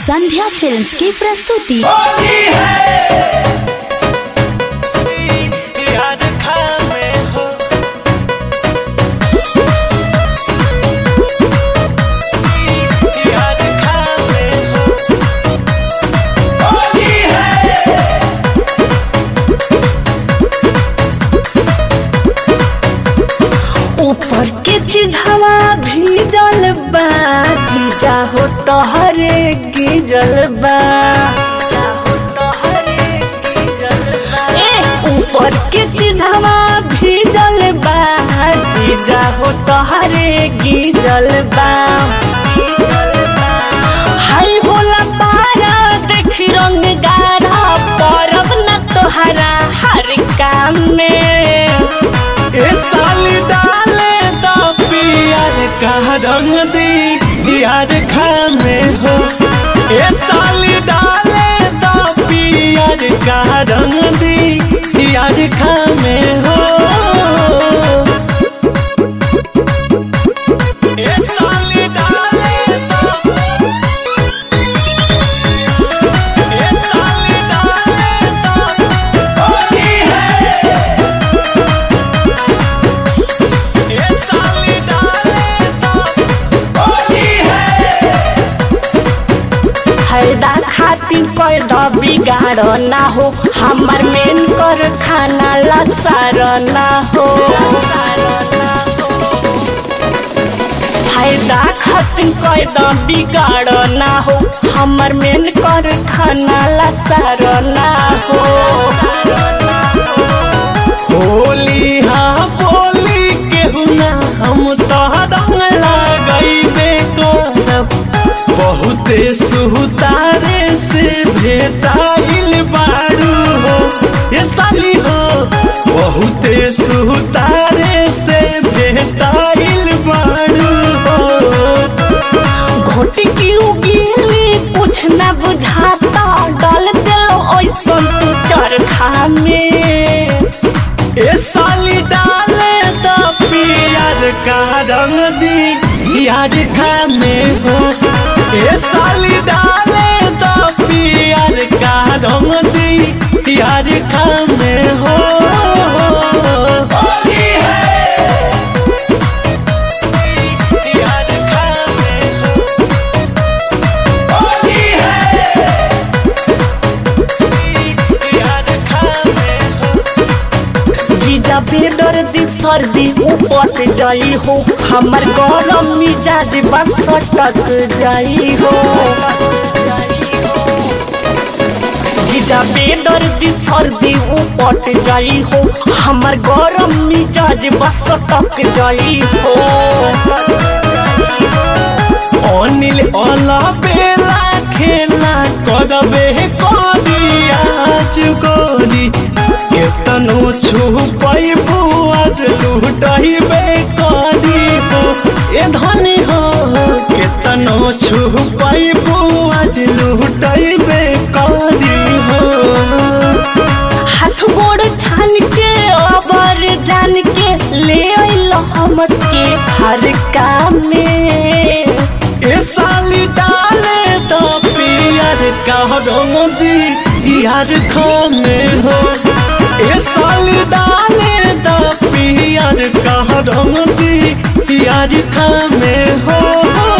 संध्या films की प्रस्तुति याद खामे हो याद खामे हो ऊपर के चिझवा भीजल बा जीजा हो तोहरे गिजल बा ए, ऊपर के चिझवा भीजल बा जीजा हो तोहरे गिजल बा हाय भोला पारा देखी रंग गाढ़ा परब न तोहरा हर काम में ए साली डाले दा पियर का रंग दी याद खामे हो ए साली डाले दा पियर का रंग दी याद खामे हो ए साली डाले दा ए साली डाले दा होली है ए साली डाले दा होली है फायदा खातिर पैदा बिगाड़ ना हो हमार मेन कर खाना लसार ना हो फायदा खातिर पैदा बिगाड़ ना हो हमार मेन कर खाना लसार ना हो होली हाँ बोली केहू ना हम तो रंग लगैबे करब बहुते सुतारे से भेटाइल बारू हो ये साली हो बहुते सुतारे से भेटाइल बारू हो घोटी की उगीली कुछ न बुझाता डाल दे ऐसा तू चरखा में ए साली डाले तो पियर का रंग दी यार खाने हो ए साली डाले तो पियर का रंग दी यार खाने हो होली है यार खाने हो होली है यार खाने हो जीजा बेडर दी सर्दी ऊपर जाई हो हमर गरम मिजाज बस सटक जाई हो जीजा बेडर दी सर्दी ऊपर जाई हो हमर गरम मिजाज बस सटक जाई हो अनिल अला बेला खेला करबे करिया चुकोरी केतनो छुपई बुआज लुटइबे करी हो ए धनी हो केतनो छुपई बुआज लुटइबे करी हो हाथ गोड़ छान के अबर जान के ले अइल हम के हर काम में ए साली डाले तो पियर का रंग दी यार खाने हो ए साली डाले तो पियर का रंग दी यार खाने हो